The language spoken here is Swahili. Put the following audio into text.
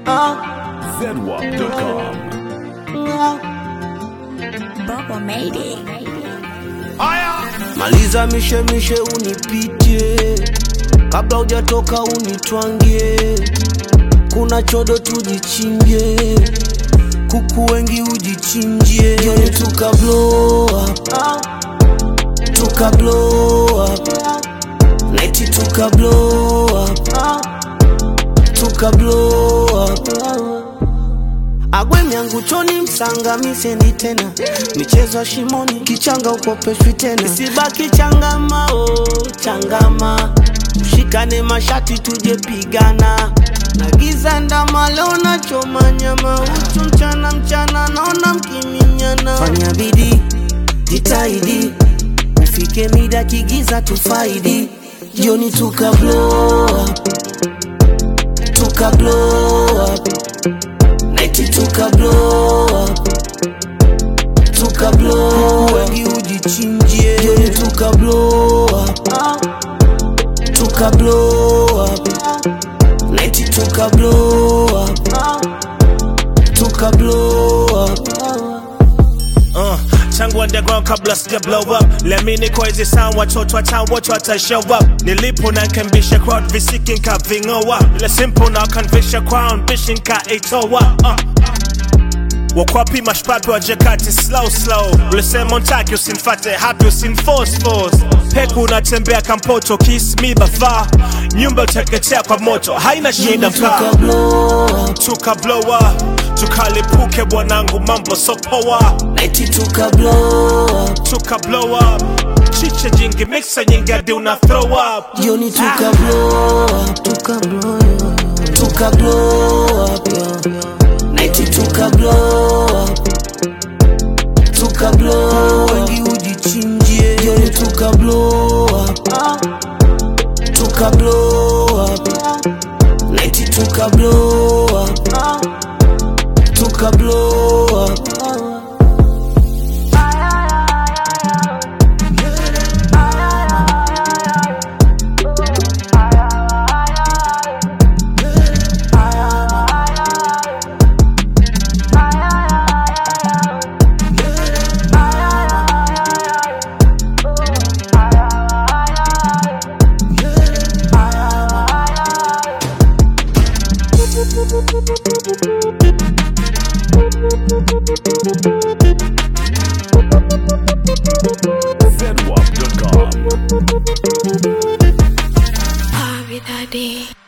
zedwap.com. Bubble made it. Maliza mishemishe unipitie, kabla hujatoka unitwangie. Kuna chodo tujichinje, kuku wengi ujichinjie. Jioni tuka blow up, tuka blow up, naiti tuka blow up, tuka blow up. Agwe yangu choni msanga misendi tena michezo ya shimoni kichanga ukopeshwi tena isibaki changama oh, changama ushikane mashati tuje pigana na giza ndama leo nachoma nyama uchu mchana mchana naona mkiminyana fanya bidii jitahidi ufike mida kigiza tufaidi jioni tuka blow up, tuka blow up Nighti tuka blow up Tuka blow up Wengi ujichinjie Jioni tuka blow up Tuka blow up Nighti tuka blow up Tuka blow up Uh, tangu underground kabla sija blow up lemini kwa hizi sound watoto wa town wote wata show up nilipo na nkembisha crowd visiki nkaving'oa ile simple na kanvisha crown bishi nkaitoa uh. wakwapi mashpapi wa jakati slow slow ulisema ntaki usinfate hapi usinforce force peku unatembea kampoto kiss me bafa nyumba uteketea kwa moto haina shida mkaa Tuka blow up tuka blow up tukalipuke bwanangu mambo sopoa Nighti tuka blow up tuka blow up chiche jingi mixa nyingi hadi una throw up Jioni tuka blow up Tuka blow up Tuka blow up yeah. Nighti tuka blow up Tuka blow up Wengi ujichinjie Jioni tuka blow up Tuka blow up Nighti tuka blow up Tuka blow up zedwap.com. Party that day.